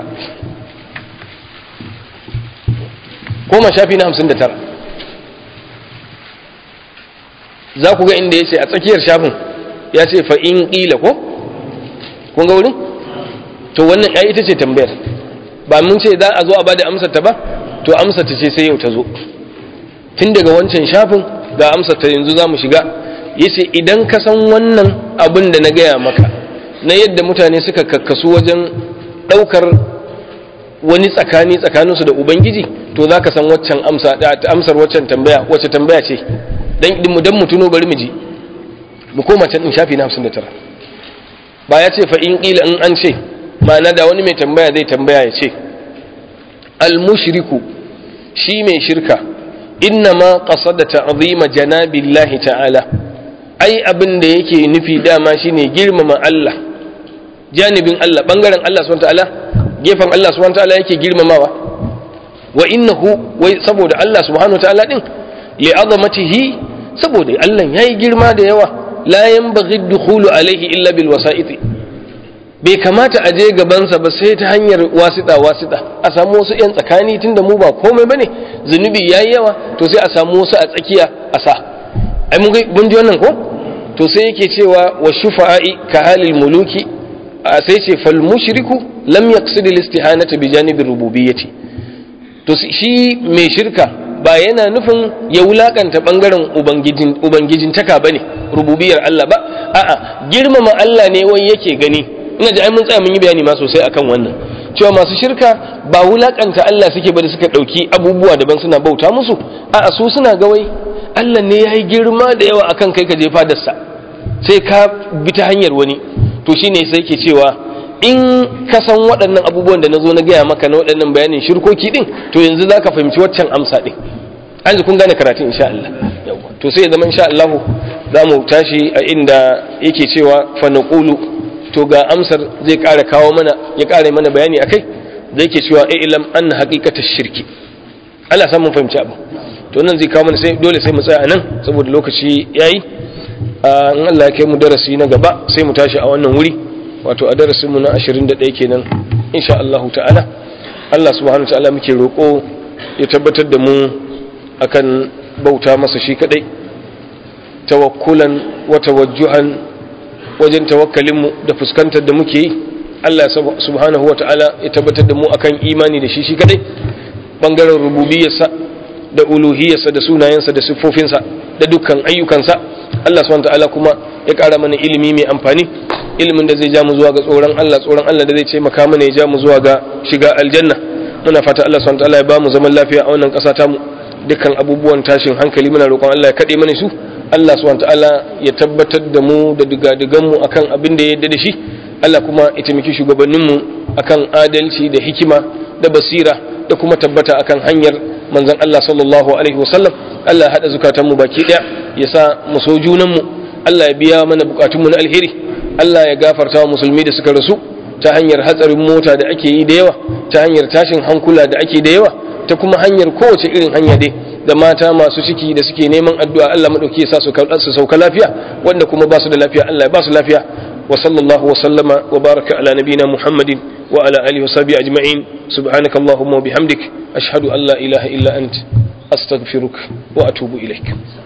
[SPEAKER 1] koma shafi na 59 za ku ga inda ya ce a tsakiyar shafin ya ce fa'in ƙila ko? kun ga wurin? to wannan ya ita ce tambayar ba mun ce za a zo a ba da amsar ta ba to amsar ta ce sai yau ta zo tun daga wancan shafin ga amsar ta yanzu za mu shiga ya ce idan ka san wannan abin da na gaya maka na yadda mutane suka kakkasu wajen ɗaukar wani tsakani tsakaninsu da ubangiji to za ka san waccan amsar waccan tambaya wacce tambaya ce don mu tuno bari mu ji mu koma can ɗin shafi na 59 ba ya ce fa in ƙila in an ce ma'ana da wani mai tambaya zai tambaya ya ce al-mushriku shi mai shirka inna ma qasada ta'zima janabillahi ta'ala ai abin da yake nufi dama shine girmama Allah janibin Allah bangaren Allah subhanahu ta'ala gefen Allah subhanahu ta'ala yake girmamawa wa innahu wai saboda Allah subhanahu ta'ala din li azamatihi saboda Allah yayi girma da yawa la yanbaghi dukhulu alaihi illa bil wasa'iti bai kamata a je gabansa ba sai ta hanyar wasita wasita a samu wasu yan tsakani tunda mu ba komai bane zunubi yayi yawa to sai a samu wasu a tsakiya a sa ai mun ji wannan ko to sai yake cewa wa shufa'i ka halil muluki sai ce fal mushriku lam yaqsid al istihanata bi janibi rububiyyati to shi mai shirka ba yana nufin ya wulakanta bangaren ubangijin ubangijin taka bane rububiyar Allah ba a'a girmama Allah ne wai yake gani ina ji ai mun tsaya mun yi bayani ma sosai akan wannan cewa masu shirka ba wulakanta Allah suke ba da suka dauki abubuwa daban suna bauta musu a'a su suna ga wai Allah ne yayi girma da yawa akan kai ka je fadarsa sai ka bi ta hanyar wani to shine sai ke cewa in ka san waɗannan abubuwan da na zo na gaya maka na waɗannan bayanin shirkoki ɗin to yanzu za ka fahimci waccan amsa ɗin an ji kun gane karatun insha Allah to sai ya zama insha Allah za mu tashi a inda yake cewa fa naqulu to ga amsar zai ƙara kawo mana ya ƙara mana bayani akai zai ke cewa ilam an haqiqata shirki Allah san mun fahimci abu to nan zai kawo mana sai dole sai mu tsaya anan saboda lokaci yayi in Allah ya kai mu darasi na gaba sai mu tashi a wannan wuri wato a darasinmu na 21 kenan insha Allah ta'ala Allah subhanahu wa ta'ala muke roƙo ya tabbatar da mu akan bauta masa shi kadai tawakkulan wa tawajjuhan wajen tawakkalin mu da fuskantar da muke yi Allah subhanahu wa ta'ala ya tabbatar da mu akan imani da shi shi kadai bangaren rububiyarsa da uluhiyarsa da sunayensa da siffofinsa da dukkan ayyukansa Allah subhanahu wa ta'ala kuma ya ƙara mana ilimi mai amfani ilimin da zai ja mu zuwa ga tsoron Allah tsoron Allah da zai ce maka mana ya ja mu zuwa ga shiga aljanna muna fata Allah subhanahu wataala ya ba mu zaman lafiya a wannan ƙasa ta mu dukkan abubuwan tashin hankali muna roƙon Allah ya kade mana su Allah subhanahu ta'ala ya tabbatar da mu da digadigan mu akan abin da ya yarda da shi Allah kuma ya taimaki shugabannin mu akan adalci da hikima da basira da kuma tabbata akan hanyar manzon Allah sallallahu alaihi wasallam Allah ya hada zukatan mu baki daya ya sa mu so junan mu Allah ya biya mana bukatun mu na alheri Allah ya gafarta wa musulmi da suka rasu ta hanyar hatsarin mota da ake yi da yawa ta hanyar tashin hankula da ake da yawa ta kuma hanyar kowace irin hanya dai da mata masu ciki da suke neman addu'a Allah madauki ya sa su su sauka lafiya wanda kuma ba su da lafiya Allah ya ba su lafiya wa sallallahu wa sallama wa baraka ala nabina Muhammadin wa ala alihi wa sahbihi ajma'in subhanakallahumma wa bihamdik ashhadu an la ilaha illa ant astaghfiruka wa atubu ilaik